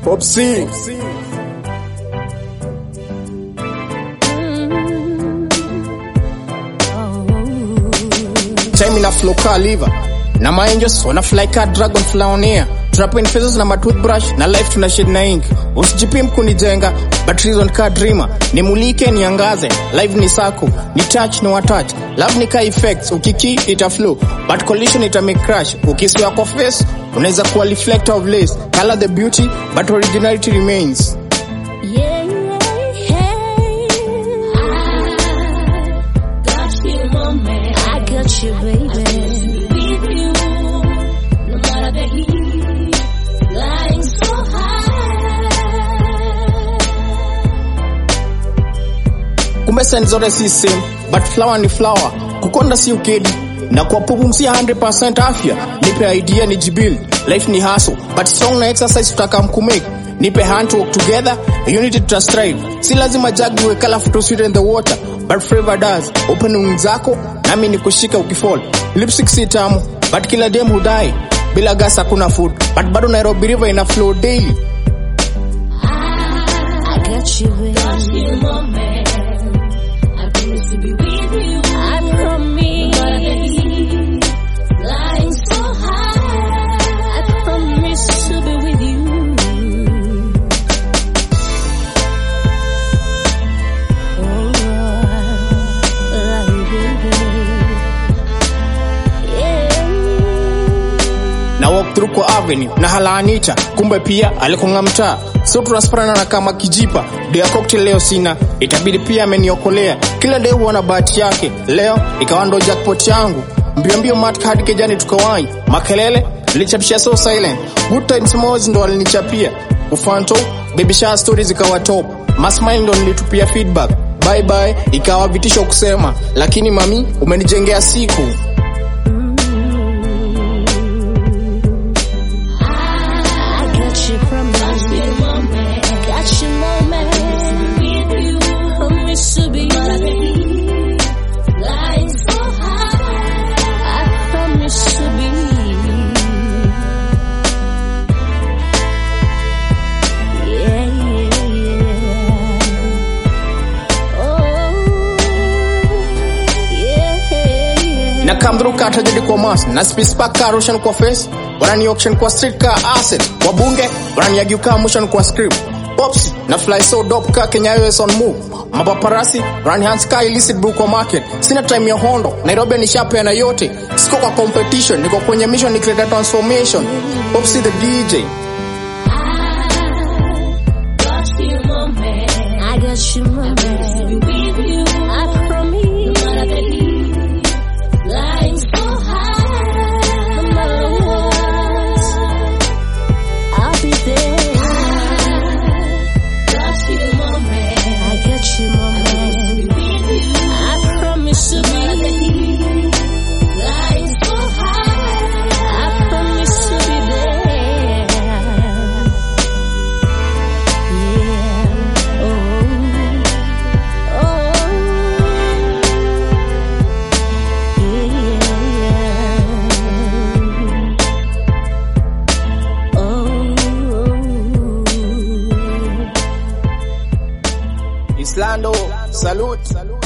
Popsi. Time ina flow ka liver na maangels wana fly ka dragon flaonia tunapoint faces na matoothbrush na life tuna shade na ink usijipim kunijenga but reason ka dreamer nimulike niangaze live ni sako ni touch no touch love ni ka effects ukiki ita flow but collision ita make crash ukiswa kwa face unaweza kuwa reflector of lace color the beauty but originality remains Yeah, Got you, moment. I got you, baby. With you, no matter the heat, flying so high. kumbe sen zote si same but flower ni flower kukonda si ukedi na kwa kupumzia 100% afya nipe idea ni jibuild life ni hustle but strong na exercise tutaka mkumake nipe hand to work together unity to strive si lazima jag iwe colorful to sweeten the water but flavor does open wings zako nami ni kushika ukifall lipstick si tamu but kila dem hudai bila gas hakuna food but bado nairobi river ina flow daily I got you, baby. Got you, moment. I promise to be with you. I No matter the promise. heat, flying so high. I promise to be with you. na walk through kwa avenue na halaanita kumbe pia alikonga mtaa so tunasparana na kama kijipa dia cocktail leo sina itabidi pia ameniokolea kila day huwa na bahati yake leo ikawa ndo jackpot yangu mbio mbio mat hadi kejani tukawai makelele nilichapisha so silent good times moz ndo alinichapia ufanto baby shower stories zikawa top masmile ndo nilitupia feedback bye bye ikawa vitisho kusema lakini mami umenijengea siku I got you promise. Got you, moment. Got you moment. With you, Promise to be no matter the heat, flying so high. I promise to be. Yeah, yeah, yeah. Oh, yeah, yeah. na come through ka tragedy kwa mas na space park ka Russian kwa face wanani auction kwa street ka asset wabunge wananiagiu ka motion kwa script pops na fly so dope ka Kenya US on move mapaparasi run hands ka illicit brew kwa market sina time ya hondo Nairobi ni sharp na yote siko kwa competition niko kwenye mission ni create a transformation pops the DJ Got you, moment. I got you, my To man. be with you, I no promise. matter the heat, flying so high. No matter what, I'll be there. Got you, moment. I got you, my To man. be with you, I promise to no matter the be. heat, flying so high. I promise to be there. Yeah. Oh. Oh. Yeah. Oh. Islando salute